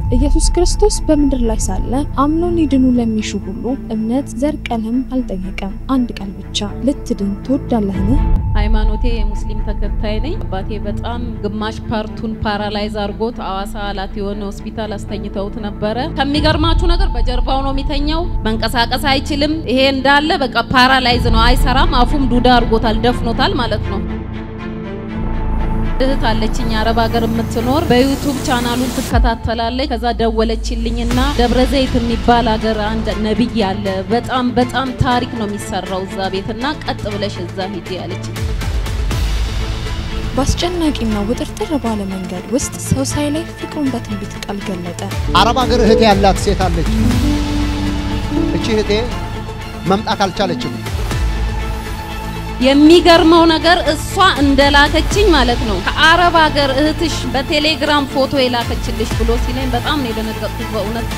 ኢየሱስ ክርስቶስ በምድር ላይ ሳለ አምነው ሊድኑ ለሚሹ ሁሉ እምነት ዘር፣ ቀለም አልጠየቀም። አንድ ቃል ብቻ ልትድን ትወዳለህን? ሃይማኖቴ የሙስሊም ተከታይ ነኝ። አባቴ በጣም ግማሽ ፓርቱን ፓራላይዝ አድርጎት አዋሳ አላት የሆነ ሆስፒታል አስተኝተውት ነበረ። ከሚገርማችሁ ነገር በጀርባው ነው የሚተኛው። መንቀሳቀስ አይችልም። ይሄ እንዳለ በቃ ፓራላይዝ ነው፣ አይሰራም። አፉም ዱዳ አድርጎታል፣ ደፍኖታል ማለት ነው። እህት አለችኝ አረብ ሀገር የምትኖር በዩቱብ ቻናሉን ትከታተላለች። ከዛ ደወለችልኝና ደብረ ዘይት የሚባል ሀገር አንድ ነብይ አለ፣ በጣም በጣም ታሪክ ነው የሚሰራው እዛ ቤትና ቀጥ ብለሽ እዛ ሂጂ አለች። በአስጨናቂና ውጥርጥር ባለ መንገድ ውስጥ ሰው ሳይላይ ፍቅሩን በትንቢት ቃል ገለጠ። አረብ ሀገር እህቴ ያላት ሴት አለች። እቺ እህቴ መምጣት አልቻለችም። የሚገርመው ነገር እሷ እንደላከችኝ ማለት ነው ከአረብ ሀገር እህትሽ በቴሌግራም ፎቶ የላከችልሽ ብሎ ሲለኝ በጣም ነው የደነገጥኩት በእውነት።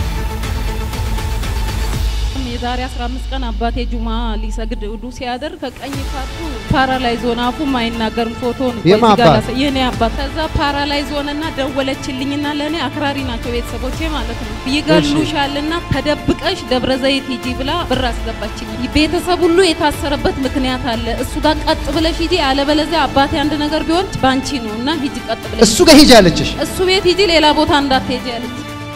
የዛሬ 15 ቀን አባቴ ጁማ ሊሰግድ እዱ ሲያደር ከቀኝ ፓርቱ ፓራላይዝ ሆነ፣ አፉም አይናገርም። ፎቶ የማ አባት? የኔ አባት። ከዛ ፓራላይዝ ሆነና ደወለችልኝና ለእኔ አክራሪ ናቸው ቤተሰቦቼ ማለት ነው። ይገሉሻልና ተደብቀሽ ደብረ ዘይት ሂጂ ብላ ብር አስገባችልኝ። ቤተሰብ ሁሉ የታሰረበት ምክንያት አለ። እሱ ጋር ቀጥ ብለሽ ሂጂ፣ አለበለዚያ አባቴ አንድ ነገር ቢሆን ባንቺ ነው እና ሂጂ ቀጥ ብለሽ እሱ ጋር ሂጂ አለችሽ። እሱ ቤት ሂጂ፣ ሌላ ቦታ እንዳትሄጂ አለች።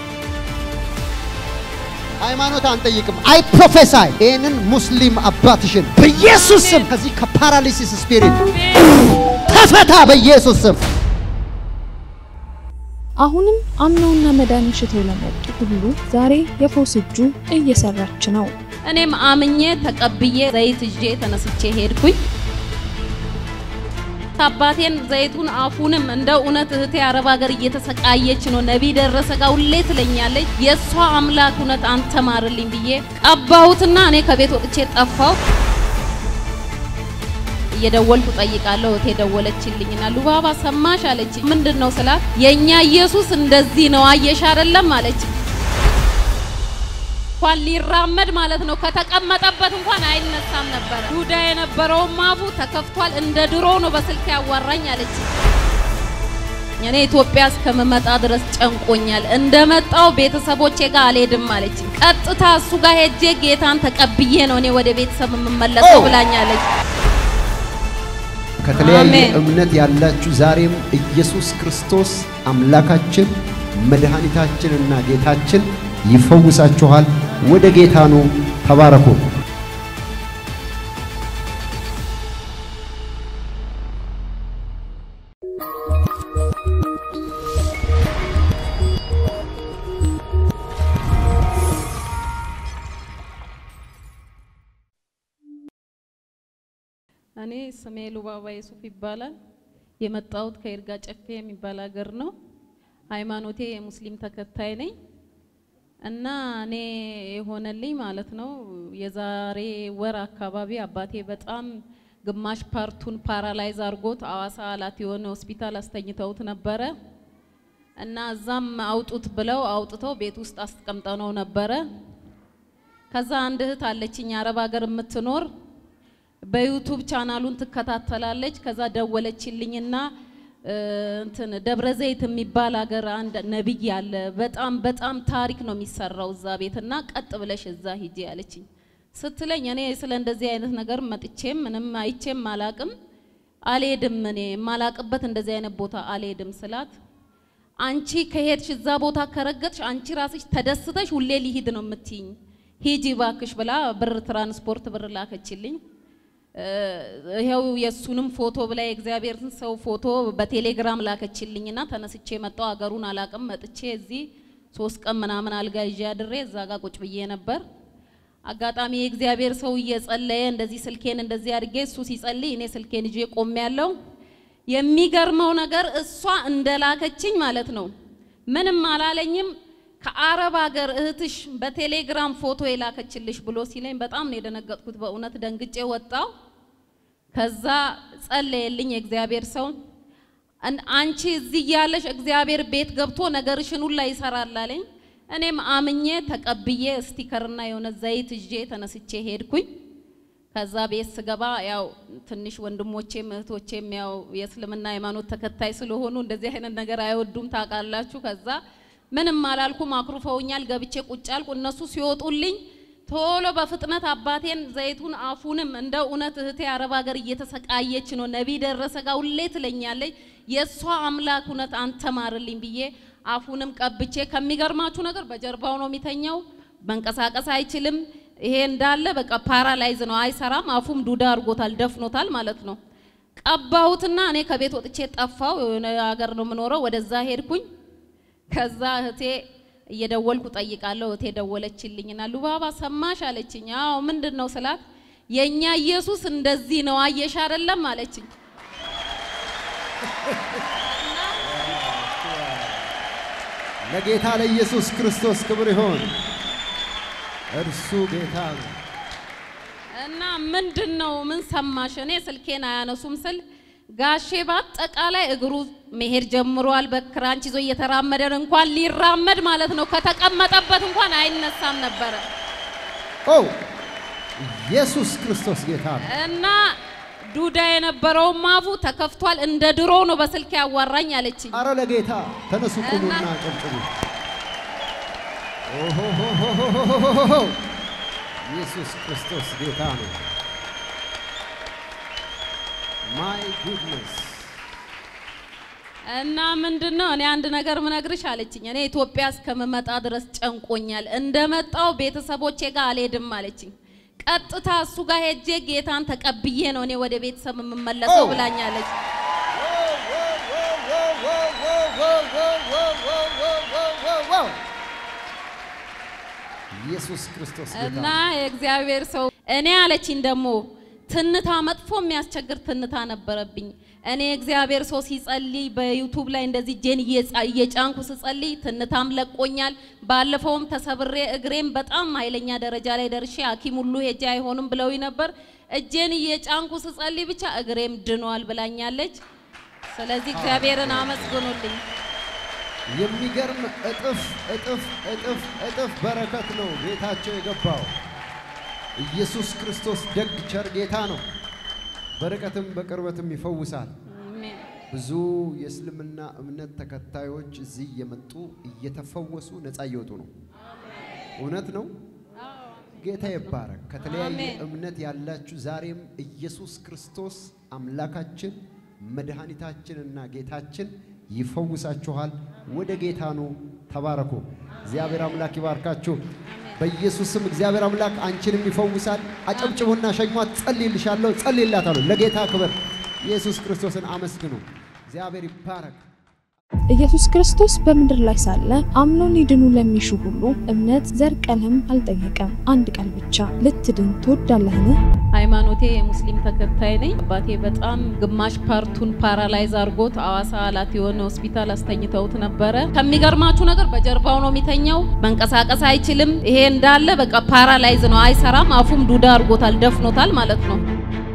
ሃይማኖት አንጠይቅም። አይ ፕሮፌሳይ ይህንን ሙስሊም አባትሽን በኢየሱስ ስም ከዚህ ከፓራሊሲስ ስፒሪት ተፈታ በኢየሱስ ስም። አሁንም አምነውና መዳን ሽተው ለመጡ ሁሉ ዛሬ የፈውስ እጁ እየሰራች ነው። እኔም አምኜ ተቀብዬ ዘይት ይዤ ተነስቼ ሄድኩኝ። አባቴን ዘይቱን አፉንም እንደ እውነት እህቴ አረብ ሀገር እየተሰቃየች ነው፣ ነቢይ ደረሰ ጋር ሁሌ ትለኛለች። የእሷ አምላክ እውነት አንተ ማርልኝ ብዬ ቀባሁትና እኔ ከቤት ወጥቼ ጠፋሁ። እየደወልኩ ጠይቃለሁ። እህቴ ደወለችልኝና ሉባባ ሰማሽ አለች። ምንድን ነው ስላት የእኛ ኢየሱስ እንደዚህ ነው አየሽ አይደለም አለች። እንኳን ሊራመድ ማለት ነው ከተቀመጠበት እንኳን አይነሳም ነበር። ዱዳ የነበረውም አፉ ተከፍቷል። እንደ ድሮ ነው በስልክ ያዋራኝ አለች። እኔ ኢትዮጵያ እስከምመጣ ድረስ ጨንቆኛል። እንደመጣው ቤተሰቦቼ ጋር አልሄድም አለች። ቀጥታ እሱ ጋር ሄጄ ጌታን ተቀብዬ ነው እኔ ወደ ቤተሰብ የምመለሰው ብላኛለች። ከተለያየ አሜን። እምነት ያላችሁ ዛሬም ኢየሱስ ክርስቶስ አምላካችን መድኃኒታችንና ጌታችን ይፈውሳችኋል። ወደ ጌታ ኑ። ተባረኩ። እኔ ስሜ ሉባባ የሱፍ ይባላል። የመጣሁት ከይርጋ ጨፌ የሚባል ሀገር ነው። ሃይማኖቴ የሙስሊም ተከታይ ነኝ እና እኔ የሆነልኝ ማለት ነው የዛሬ ወር አካባቢ አባቴ በጣም ግማሽ ፓርቱን ፓራላይዝ አድርጎት አዋሳ አላት የሆነ ሆስፒታል አስተኝተውት ነበረ እና እዛም አውጡት ብለው አውጥተው ቤት ውስጥ አስቀምጠነው ነበረ። ከዛ አንድ እህት አለችኝ አረብ ሀገር የምትኖር በዩቱብ ቻናሉን ትከታተላለች። ከዛ ደወለችልኝና እ፣ እንትን ደብረ ዘይት የሚባል ሀገር አንድ ነብይ አለ፣ በጣም በጣም ታሪክ ነው የሚሰራው እዛ ቤትና ቀጥ ብለሽ እዛ ሂጂ አለችኝ። ስትለኝ እኔ ስለ እንደዚህ አይነት ነገር መጥቼም ምንም አይቼም አላቅም፣ አልሄድም። እኔ የማላቅበት እንደዚህ አይነት ቦታ አልሄድም ስላት አንቺ ከሄድሽ እዛ ቦታ ከረገጥሽ አንቺ ራስሽ ተደስተሽ ሁሌ ሊሂድ ነው የምትይኝ፣ ሂጂ ባክሽ ብላ ብር ትራንስፖርት ብር ላከችልኝ። እ፣ ይኸው የእሱንም ፎቶ ብላ የእግዚአብሔርን ሰው ፎቶ በቴሌግራም ላከችልኝና ተነስቼ መጣሁ። አገሩን አላቅም። መጥቼ እዚህ ሶስት ቀን ምናምን አልጋ ይዤ አድሬ እዛ ጋር ቁጭ ብዬ ነበር። አጋጣሚ የእግዚአብሔር ሰው እየጸለየ እንደዚህ ስልኬን እንደዚህ አድርጌ እሱ ሲጸልይ እኔ ስልኬን ይዤ ቆሜያለሁ። የሚገርመው ነገር እሷ እንደላከችኝ ማለት ነው ምንም አላለኝም። ከአረብ ሀገር እህትሽ በቴሌግራም ፎቶ የላከችልሽ ብሎ ሲለኝ በጣም ነው የደነገጥኩት። በእውነት ደንግጬ ወጣው። ከዛ ጸለየልኝ የእግዚአብሔር ሰው እን- አንቺ እዚህ እያለሽ እግዚአብሔር ቤት ገብቶ ነገርሽን ሁላ ይሰራል አለኝ። እኔም አምኜ ተቀብዬ ስቲከርና የሆነ ዘይት ይዤ ተነስቼ ሄድኩኝ። ከዛ ቤት ስገባ ያው ትንሽ ወንድሞቼም እህቶቼም ያው የእስልምና ሃይማኖት ተከታይ ስለሆኑ እንደዚህ አይነት ነገር አይወዱም ታውቃላችሁ። ከዛ ምንም አላልኩም። አኩርፈውኛል። ገብቼ ቁጭ አልኩ። እነሱ ሲወጡልኝ ቶሎ በፍጥነት አባቴን ዘይቱን አፉንም እንደ እውነት እህቴ አረብ ሀገር እየተሰቃየች ነው። ነቢይ ደረሰ ጋር ሁሌ ትለኛለች። የእሷ አምላክ እውነት አንተ ማርልኝ ብዬ አፉንም ቀብቼ ከሚገርማችሁ ነገር በጀርባው ነው የሚተኛው። መንቀሳቀስ አይችልም። ይሄ እንዳለ በቃ ፓራላይዝ ነው፣ አይሰራም። አፉም ዱዳ አድርጎታል፣ ደፍኖታል ማለት ነው። ቀባሁትና እኔ ከቤት ወጥቼ ጠፋው። የሆነ ሀገር ነው የምኖረው። ወደዛ ሄድኩኝ። ከዛ እህቴ እየደወልኩ ጠይቃለሁ። እህቴ ደወለችልኝና ሉባባ ሰማሽ አለችኝ። አዎ ምንድን ነው ስላት የእኛ ኢየሱስ እንደዚህ ነው አየሽ አይደለም አለችኝ። ለጌታ ለኢየሱስ ክርስቶስ ክብር ይሆን። እርሱ ጌታ ነው። እና ምንድን ነው ምን ሰማሽ? እኔ ስልኬን አያነሱም ስል ጋሼ በአጠቃላይ እግሩ መሄድ ጀምሯል። በክራንች ይዞ እየተራመደ ነው። እንኳን ሊራመድ ማለት ነው ከተቀመጠበት እንኳን አይነሳም ነበረ ኦ ኢየሱስ ክርስቶስ ጌታ ነው። እና ዱዳ የነበረውም አፉ ተከፍቷል። እንደ ድሮ ነው በስልክ ያዋራኝ አለችኝ። አረ ለጌታ ተነሱ፣ ቁሙና እና- ጨብጭቡ። ኦሆሆሆሆሆሆሆሆ! ኢየሱስ ክርስቶስ ጌታ ነው። ማይ ጉድነስ እና ምንድን ነው እኔ አንድ ነገር ምነግርሽ አለችኝ። እኔ ኢትዮጵያ እስከምመጣ ድረስ ጨንቆኛል። እንደመጣው ቤተሰቦቼ ጋር አልሄድም አለችኝ። ቀጥታ እሱ ጋር ሄጄ ጌታን ተቀብዬ ነው እኔ ወደ ቤተሰብ የምመለሰው ኦ! ብላኛለች። ኢየሱስ ክርስቶስ ጌታ እና ነው። የእግዚአብሔር ሰው እኔ አለችኝ ደግሞ ትንታ መጥፎ የሚያስቸግር ትንታ ነበረብኝ። እኔ እግዚአብሔር ሰው ሲጸልይ በዩቱብ ላይ እንደዚህ እጄን እየጻ- እየጫንኩ ስጸልይ ትንታም ለቆኛል። ባለፈውም ተሰብሬ እግሬም በጣም ኃይለኛ ደረጃ ላይ ደርሼ ሐኪም ሁሉ ሄጄ አይሆንም ብለውኝ ነበር። እጄን እየጫንኩ ስጸልይ ብቻ እግሬም ድኗል ብላኛለች። ስለዚህ እግዚአብሔርን አመስግኑልኝ። የሚገርም እጥፍ እጥፍ እጥፍ እጥፍ በረከት ነው ቤታቸው የገባው። ኢየሱስ ክርስቶስ ደግ ቸር ጌታ ነው። በርቀትም በቅርበትም ይፈውሳል። አሜን። ብዙ የእስልምና እምነት ተከታዮች እዚህ እየመጡ እየተፈወሱ ነፃ እየወጡ ነው። እውነት ነው። ጌታ ይባረክ። ከተለያየ አሜን። እምነት ያላችሁ ዛሬም ኢየሱስ ክርስቶስ አምላካችን መድኃኒታችንና ጌታችን ይፈውሳችኋል። ወደ ጌታ ነው። ተባረኩ። እግዚአብሔር አምላክ ይባርካችሁ። በኢየሱስም እግዚአብሔር አምላክ አንቺንም ይፈውሳል። አጨብጭቡና ሸኟት። ጸልይልሻለሁ፣ ጸልይላታለሁ። ለጌታ ክብር ኢየሱስ ክርስቶስን አመስግኑ። እግዚአብሔር ይባረክ። ኢየሱስ ክርስቶስ በምድር ላይ ሳለ አምነው ሊድኑ ለሚሹ ሁሉ እምነት ዘር፣ ቀለም አልጠየቀም። አንድ ቃል ብቻ ልትድን ትወዳለህን? ሃይማኖቴ የሙስሊም ተከታይ ነኝ። አባቴ በጣም ግማሽ ፓርቱን ፓራላይዝ አድርጎት አዋሳ አላት የሆነ ሆስፒታል አስተኝተውት ነበረ። ከሚገርማችሁ ነገር በጀርባው ነው የሚተኛው፣ መንቀሳቀስ አይችልም። ይሄ እንዳለ በቃ ፓራላይዝ ነው፣ አይሰራም። አፉም ዱዳ አድርጎታል፣ ደፍኖታል ማለት ነው።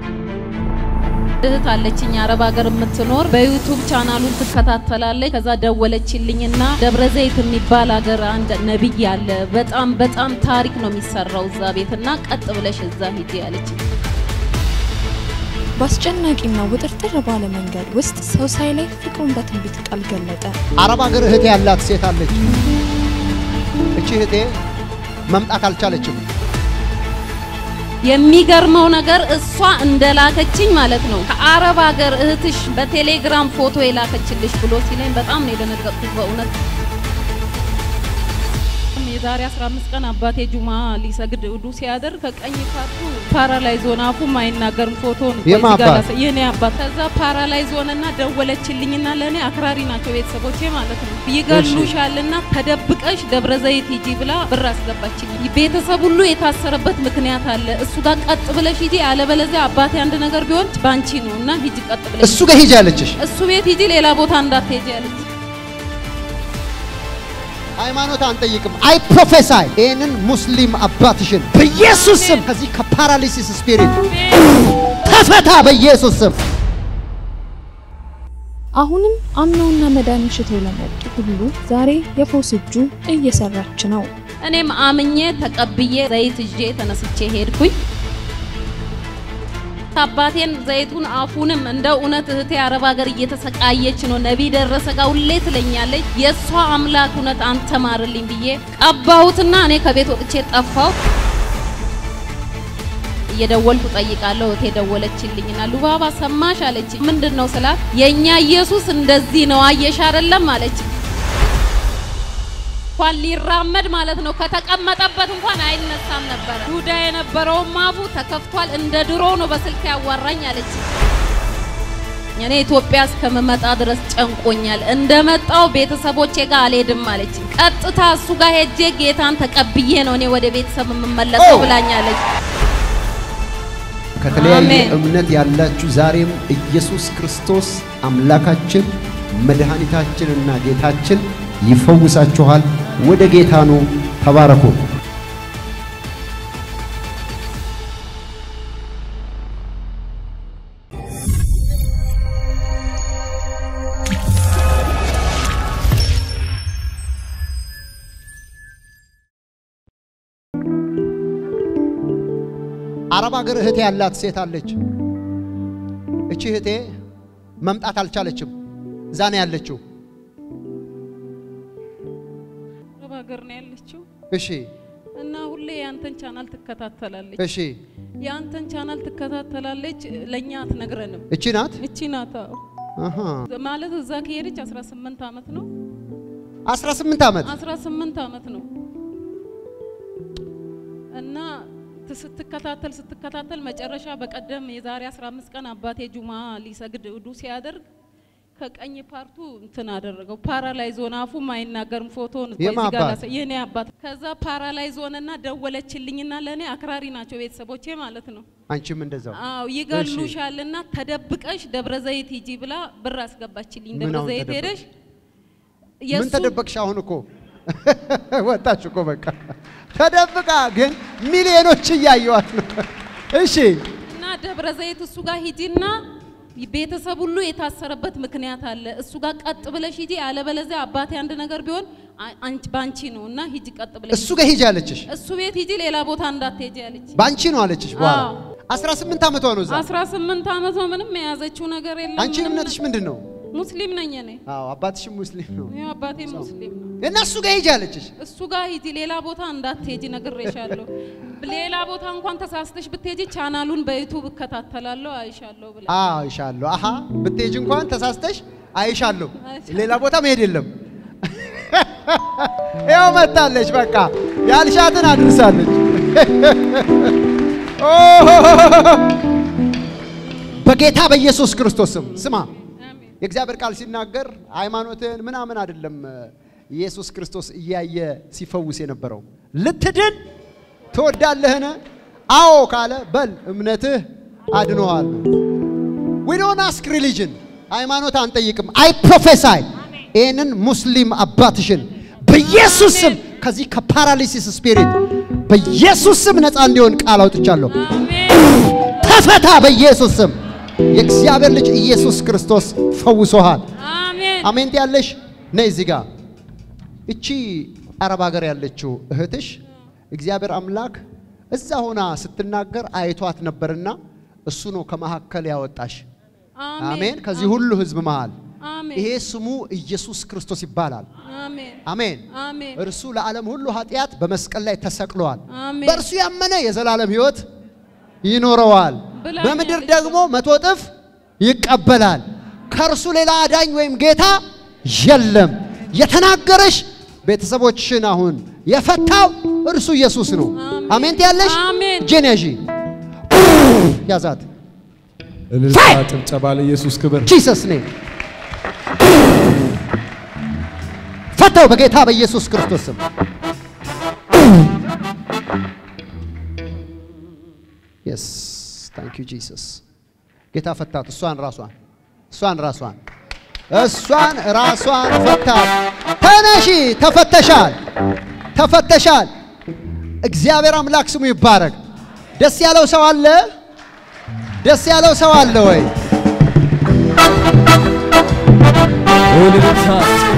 እህት አለችኝ አረብ ሀገር የምትኖር በዩቱብ ቻናሉን ትከታተላለች። ከዛ ደወለችልኝና ደብረ ዘይት የሚባል ሀገር አንድ ነብይ አለ፣ በጣም በጣም ታሪክ ነው የሚሰራው እዛ ቤትና ቀጥ ብለሽ እዛ ሂጂ አለችኝ። በአስጨናቂና ውጥርጥር ባለ መንገድ ውስጥ ሰው ሳይለይ ፍቅሩን በትንቢት ቃል ገለጠ። አረብ ሀገር እህቴ ያላት ሴት አለች። እቺ እህቴ መምጣት አልቻለችም። የሚገርመው ነገር እሷ እንደላከችኝ ማለት ነው ከአረብ ሀገር እህትሽ በቴሌግራም ፎቶ የላከችልሽ ብሎ ሲለኝ በጣም ነው የደነገጥኩት በእውነት። የዛሬ 15 ቀን አባቴ ጁማ ሊሰግድ ውዱ ሲያደርግ ከቀኝ ፓርቱ ፓራላይዝ ሆነ፣ አፉም አይናገርም። ፎቶን የማ በዚህ ጋር አባት? ላሳ- የኔ አባት ከዛ ፓራላይዝ ሆነና ደወለችልኝና ለእኔ አክራሪ ናቸው ቤተሰቦቼ ማለት ነው ይገሉሻልና ተደብቀሽ ደብረ ዘይት ሂጂ ብላ ብር አስገባችልኝ። ቤተሰብ ሁሉ የታሰረበት ምክንያት አለ። እሱ ጋር ቀጥ ብለሽ ሂጂ፣ አለበለዚያ አባቴ አንድ ነገር ቢሆን ባንቺ ነው እና ሂጂ ቀጥ ብለሽ እሱ ጋር ሂጂ አለችሽ። እሱ ቤት ሂጂ፣ ሌላ ቦታ እንዳትሄጂ አለች። ሃይማኖት አንጠይቅም። አይ ፕሮፌሳይ ይህንን ሙስሊም አባትሽን በኢየሱስ ስም ከዚህ ከፓራሊሲስ ስፒሪት ተፈታ፣ በኢየሱስ ስም አሁንም አምነውና መዳን ሽተው ለመጡ ሁሉ ዛሬ የፈውስ እጁ እየሰራች ነው። እኔም አምኜ ተቀብዬ ዘይት ይዤ ተነስቼ ሄድኩኝ። አባቴን ዘይቱን አፉንም እንደ እውነት እህቴ አረብ ሀገር እየተሰቃየች ነው። ነቢይ ደረሰ ጋር ሁሌ ትለኛለች። የእሷ አምላክ እውነት አንተ ማርልኝ ብዬ ቀባሁትና እኔ ከቤት ወጥቼ ጠፋሁ። እየደወልኩ ጠይቃለሁ። እህቴ ደወለችልኝና ሉባባ ሰማሽ አለች። ምንድን ነው ስላት የእኛ ኢየሱስ እንደዚህ ነው አየሽ አይደለም አለች። እንኳን ሊራመድ ማለት ነው ከተቀመጠበት እንኳን አይነሳም ነበረ። ይሁዳ የነበረውም አፉ ተከፍቷል። እንደ ድሮ ነው በስልክ ያዋራኝ አለች። እኔ ኢትዮጵያ እስከምመጣ ድረስ ጨንቆኛል። እንደመጣው ቤተሰቦቼ ጋር አልሄድም አለች። ቀጥታ እሱ ጋር ሄጄ ጌታን ተቀብዬ ነው እኔ ወደ ቤተሰብ የምመለሰው ኦ! ብላኛለች። ከተለያየ አሜን። እምነት ያላችሁ ዛሬም ኢየሱስ ክርስቶስ አምላካችን መድኃኒታችንና ጌታችን ይፈውሳችኋል። ወደ ጌታ ኑ። ተባረኩ። አረብ ሀገር እህቴ ያላት ሴት አለች። እቺ እህቴ መምጣት አልቻለችም። እዛ ነው ያለችው። አረብ ሀገር ነው ያለችው እሺ እና ሁሌ የአንተን ቻናል ትከታተላለች። እሺ፣ የአንተን ቻናል ትከታተላለች፣ ለእኛ አትነግረንም። እቺ ናት። እቺ ናታ አሃ ማለት እዛ ከሄደች 18 ዓመት ነው 18 ዓመት 18 ዓመት ነው እና ት- ስትከታተል ስትከታተል መጨረሻ በቀደም የዛሬ 15 ቀን አባቴ ጁማ ሊሰግድ ውዱ ሲያደርግ ከቀኝ ፓርቱ እንትን አደረገው ፓራላይዝ ሆነ። አፉም አይናገርም። ፎቶን የማ እዚህ ጋር አባት? ላሳይ- የኔ አባት ከዛ ፓራላይዝ ሆነና ደወለችልኝና ለእኔ አክራሪ ናቸው ቤተሰቦቼ ማለት ነው። አንቺም እንደዛው አዎ ይገሉሻልና ተደብቀሽ ደብረ ዘይት ሂጂ ብላ ብር አስገባችልኝ። ምን ደብረ አሁን ዘይት ተደበቅሽ? ሄደሽ ምን የእሱ ተደበቅሽ? አሁን እኮ ወጣች እኮ በቃ ተደብቃ፣ ግን ሚሊዮኖች እያየዋት ነው። እሺ እና ደብረ ዘይት እሱ ጋር ሂጂና ቤተሰብ ሁሉ የታሰረበት ምክንያት አለ። እሱ ጋር ቀጥ ብለሽ ሂጂ፣ አለበለዚያ አባቴ አንድ ነገር ቢሆን አ- አንቺ ባንቺ ነው እና ሂጂ ቀጥ ብለሽ እሱ ጋር ሂጂ አለችሽ። እሱ ቤት ሂጂ፣ ሌላ ቦታ እንዳትሄጂ አለች። ባንቺ ነው አለችሽ። በኋላ አዎ። 18 ዓመቷ ነው እዛ። 18 ዓመት ነው። ምንም የያዘችው ነገር የለም። አንቺ ምንም እምነትሽ ምንድን ነው? ሙስሊም ነኝ እኔ። አዎ አባትሽም ሙስሊም ነው ያው አባቴ ሙስሊም ነው። እና እሱ ጋር ሂጂ አለችሽ። እሱ ጋር ሂጂ፣ ሌላ ቦታ እንዳትሄጂ ነግሬሻለሁ። ሌላ ቦታ እንኳን ተሳስተሽ ብትሄጂ ቻናሉን በዩቱብ እከታተላለሁ አይሻለሁ ብላ አዎ አይሻለሁ። አሃ ብትሄጂ እንኳን ተሳስተሽ አይሻለሁ። አይሻለሁ። ሌላ ቦታ መሄድ የለም። ይኸው መታለች። በቃ ያልሻትን አድርሳለች። ኦ! በጌታ በኢየሱስ ክርስቶስ ስም ስማ። አሜን። የእግዚአብሔር ቃል ሲናገር ሃይማኖትን ምናምን አይደለም ኢየሱስ ክርስቶስ እያየ ሲፈውስ የነበረው ልትድን ትወዳለህን? አዎ ካለ በል እምነትህ አድኖሃል። ዊ ዶንት አስክ ሪሊጅን ሃይማኖት አንጠይቅም። አይ ፕሮፌሳይ ይህንን ሙስሊም አባትሽን በኢየሱስ ስም ከዚህ ከፓራሊሲስ ስፒሪት በኢየሱስ ስም ነፃ እንዲሆን ቃል አውጥቻለሁ። አሜን። ተፈታ በኢየሱስ ስም። የእግዚአብሔር ልጅ ኢየሱስ ክርስቶስ ፈውሶሃል። አሜን። አሜን ያለሽ ነይ እዚህ ጋር እቺ አረብ ሀገር ያለችው እህትሽ እግዚአብሔር አምላክ እዛ ሆና ስትናገር አይቷት ነበርና እሱ ነው ከመካከል ያወጣሽ። አሜን። ከዚህ ሁሉ ህዝብ መሃል አሜን። ይሄ ስሙ ኢየሱስ ክርስቶስ ይባላል። አሜን። አሜን። አሜን። እርሱ ለዓለም ሁሉ ኃጢአት በመስቀል ላይ ተሰቅሏል። አሜን። በእርሱ ያመነ የዘላለም ህይወት ይኖረዋል። ብላኛለች። በምድር ደግሞ መቶ እጥፍ ይቀበላል። ከእርሱ ሌላ አዳኝ ወይም ጌታ የለም። የተናገረሽ ቤተሰቦችሽን አሁን የፈታው እርሱ ኢየሱስ ነው። አሜን። አሜን ትያለሽ። አሜን። እጄን ያዢ ያዛት። እልልታ ጭብጨባ ለኢየሱስ ክብር። ጂሰስ ኔም ፈታው በጌታ በኢየሱስ ክርስቶስ ስም። የስ ታንክ ዩ ጂሰስ። ጌታ ፈታት። እሷን ራሷን እሷን ራሷን እሷን ራሷን ፈታት። ተነሺ፣ ተፈተሻል፣ ተፈተሻል። እግዚአብሔር አምላክ ስሙ ይባረክ። ደስ ያለው ሰው አለ? ደስ ያለው ሰው አለ ወይ? እልልታ